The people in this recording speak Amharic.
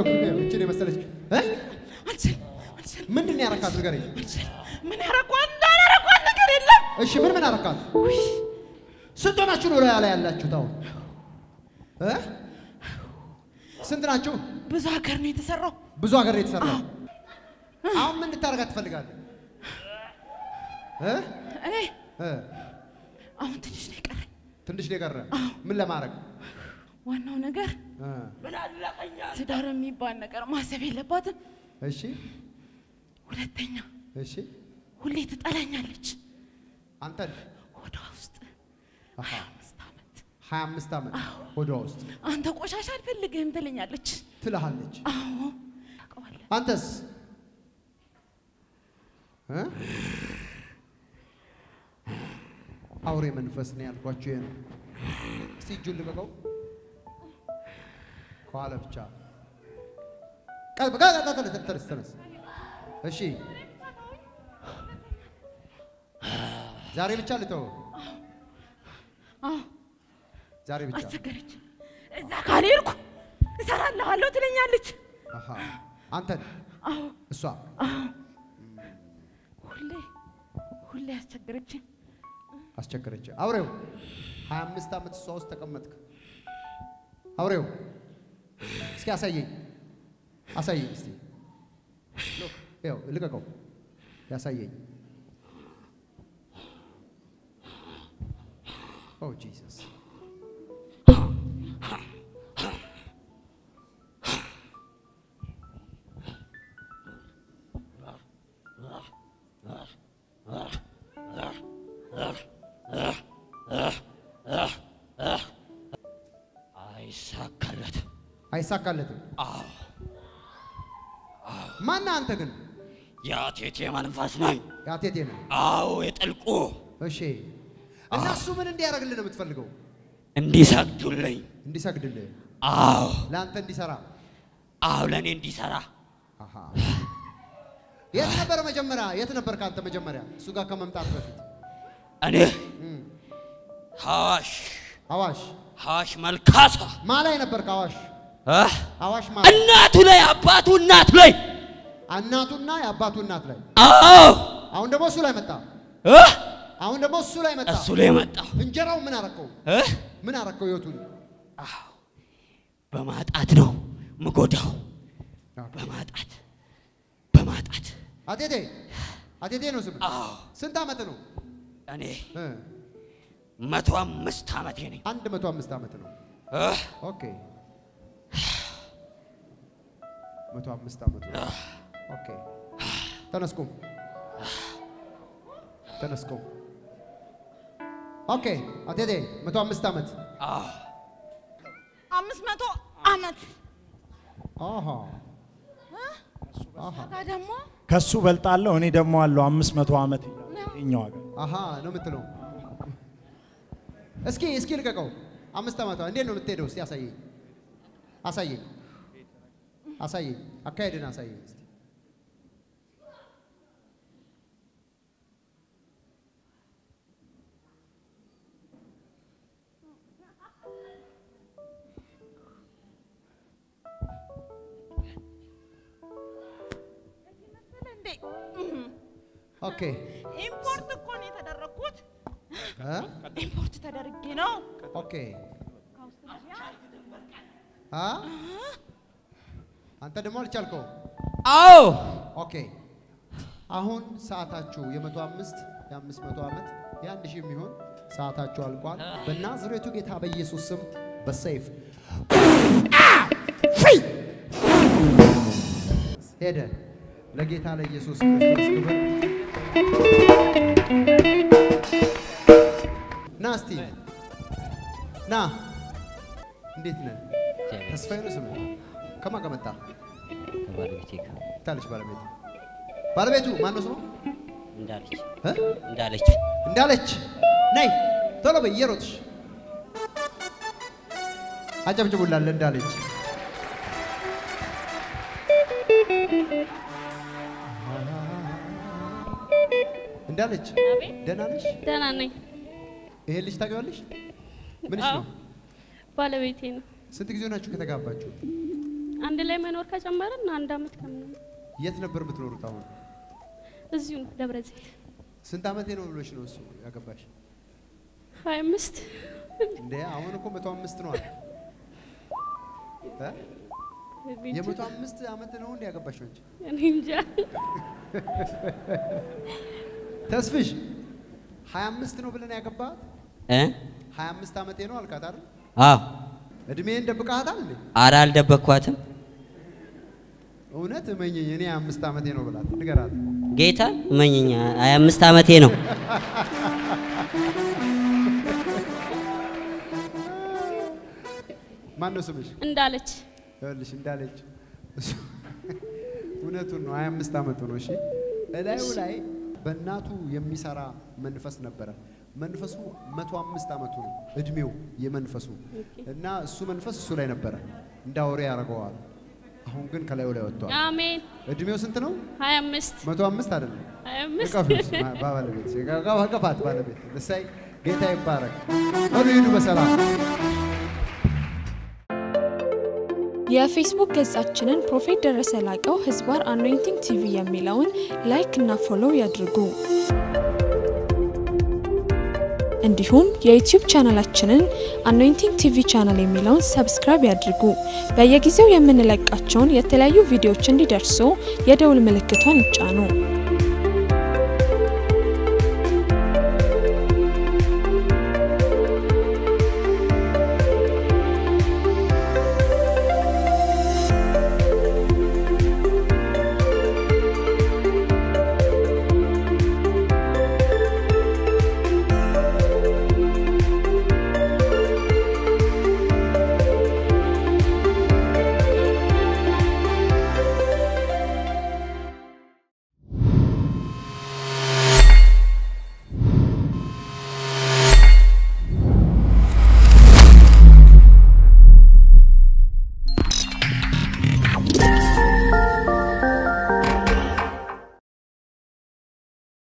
ሎክ እችን የመሰለች እ? አልችልም አልችልም ምንድን ነው ያረካት ንገረኝ። አልችልም። ምን ያረኳት እንዳላረኳት ነገር የለም። እሺ ምን ምን አረካት? ስንት ሆናችሁ ነው ላይ ያላችሁት አሁን እ? ስንት ናችሁ? ብዙ ሀገር ነው የተሰራው። ብዙ ሀገር ነው የተሰራው። አሁን ምን እንድታረጋት ትፈልጋለህ? እ? እኔ እ? አሁን ትንሽ ነው የቀረኝ። ትንሽ ነው የቀረ። ምን ለማድረግ ዋናው ነገር እ? ትዳር የሚባል ነገር ማሰብ የለባትም። እሺ ሁለተኛ እሺ ሁሌ ትጠላኛለች። አንተን ሆዷ ውስጥ አሃ አምስት ዓመት 25 ዓመት ሆዷ ውስጥ አንተ ቆሻሻ አልፈልግህም ትለኛለች። ትልሃለች። አዎ ታውቀዋለህ። አንተስ እ? አውሬ መንፈስ ነው ያልኳችሁ ይሄ ነው። እስቲ እጁን ልቀቀው። ከኋላ ብቻ ቀጥ ቀጥ ቀጥ ቀጥ ተነስ ተነስ። እሺ ዛሬ ብቻ ልተው። አዎ ዛሬ ብቻ አስቸገረች። እዛ ካልሄድኩ እሰራልሃለሁ ትለኛለች። አሃ አንተን አዎ እሷ ሁሌ ሁሌ አስቸገረችኝ። አስቸገረች። አውሬው 25 ዓመት እሷ ውስጥ ተቀመጥክ። አውሬው እስኪ አሳየኝ፣ አሳየኝ እስቲ ሎክ ይኸው ልቀቀው፣ ያሳየኝ። ኦ ጂሰስ አይሳካለት። አይሳካለትም። አዎ ማነህ አንተ ግን? የአቴቴ መንፈስ ነኝ። ያቴቴ ነህ። አዎ የጥልቁ እሺ እና እሱ ምን እንዲያደርግልህ ነው የምትፈልገው? እንዲሰግዱልኝ። እንዲሰግድልህ፣ አዎ ለአንተ እንዲሰራ። አዎ ለእኔ እንዲሰራ አሃ የት ነበረ መጀመሪያ? የት ነበር ከአንተ መጀመሪያ እሱ ጋር ከመምጣት በፊት? እኔ እም፣ ሐዋሽ አዋሽ ሐዋሽ መልካሳ ማ ላይ ነበር? ከአዋሽ እ? አዋሽ ማ እናቱ ላይ አባቱ እናቱ ላይ እናቱና የአባቱ እናት ላይ። አዎ አሁን ደግሞ እሱ ላይ መጣ። እ? አሁን ደግሞ እሱ ላይ መጣ። እሱ ላይ መጣሁ እንጀራው ምን አረከው? እ? ምን አረከው? ህይወቱን አዎ በማጣት ነው ምጎዳው። በማጣት በማጣት አቴቴ አቴቴ ነው ስም። አዎ ስንት ዓመት ነው? እኔ እ፣ መቶ አምስት ዓመቴ ነኝ። አንድ መቶ አምስት ዓመት ነው። እ? ኦኬ መቶ አምስት ዓመት ነው። ኦኬ ተነስኩም ተነስኩም። ኦኬ አቴቴ መቶ አምስት ዓመት አዎ አምስት መቶ ዓመት አሃ አሃ ጋ ደግሞ ከሱ በልጣለሁ። እኔ ደግሞ አለው አምስት መቶ ዓመት ይኛው ሀገር አሃ ነው የምትለው። እስኪ እስኪ ልቀቀው። አምስት ዓመቷ እንዴት ነው የምትሄደው? እስቲ አሳየኝ አሳየኝ አሳየኝ። አካሄድን አሳየኝ እስቲ። እንዴ ኦኬ ኢምፖርት እኮ ነው የተደረግኩት። እ? ኢምፖርት ተደርጌ ነው ኦኬ አ አንተ ደግሞ አልቻልከው። አዎ ኦኬ አሁን ሰዓታችሁ የመቶ አምስት የአምስት መቶ ዓመት የአንድ ሺህ የሚሆን ሰዓታችሁ አልቋል። በናዝሬቱ ጌታ በኢየሱስ ስም በሰይፍ ሄደ። ለጌታ ለኢየሱስ ክርስቶስ ክብር። ና እስቲ ና። እንዴት ነህ? ተስፋዬ ነው ስምህ? ከማን ጋር መጣ? ከባለቤቴ ጋር ታለች ባለቤቱ ባለቤቱ ማን ነው ስሙ? እንዳለች እ? እንዳለች እንዳለች ነይ ቶሎ በይ እየሮጥሽ አጨብጭቡላለ እንዳለች እንዳለች ደህና ነሽ? ደህና ነኝ። ይሄ ልጅ ታውቂዋለሽ? ምንሽ አዎ። ነው? ባለቤቴ ነው። ስንት ጊዜ ሆናችሁ ከተጋባችሁ? አንድ ላይ መኖር ከጀመርን አንድ አመት ከምናምን የት ነበር የምትኖሩት? አሁን እዚሁ ነው ደብረ ዘይት ስንት ዓመቴ ነው ብሎሽ ነው እሱ ያገባሽ? ሀያ አምስት እንዴ አሁን እኮ መቶ አምስት ነው አለ እ? የመቶ አምስት ዓመት ነው እንዴ ያገባሽው አንቺ? እኔ እንጃ ተስፍሽ ሀያ አምስት ነው ብለን ያገባት እ? ሀያ አምስት ዓመቴ ነው አልካት አይደል? አዎ እድሜን ደብቃታል እንዴ? ኧረ አልደበቅኳትም። እውነት እመኘኝ እኔ አምስት ዓመቴ ነው ብላት ንገራት። ጌታ እመኝኛ ሀያ አምስት ዓመቴ ነው። ማን ነው ስምሽ? እንዳለች ይኸውልሽ እንዳለች እሱ እውነቱን ነው። 25 ዓመቱ ነው። እሺ እላዩ ላይ በእናቱ የሚሰራ መንፈስ ነበረ። መንፈሱ 105 ዓመቱ ነው እድሜው የመንፈሱ እና እሱ መንፈስ እሱ ላይ ነበረ እንዳውሬ ያደርገዋል። አሁን ግን ከላዩ ላይ ወጥቷል። አሜን እድሜው ስንት ነው? ሀያ አምስት 105 አይደለም። ሀያ አምስት እቀፍሽ ባለቤት እቀፋት ባለቤት እሰይ ጌታ ይባረክ። በሉ ሂዱ በሰላም የፌስቡክ ገጻችንን ፕሮፌት ደረሰ ላቀው ህዝባር አኖይንቲንግ ቲቪ የሚለውን ላይክ እና ፎሎው ያድርጉ። እንዲሁም የዩቲዩብ ቻናላችንን አኖይንቲንግ ቲቪ ቻናል የሚለውን ሰብስክራይብ ያድርጉ። በየጊዜው የምንለቃቸውን የተለያዩ ቪዲዮዎች እንዲደርሱ የደውል ምልክቷን ይጫኑ።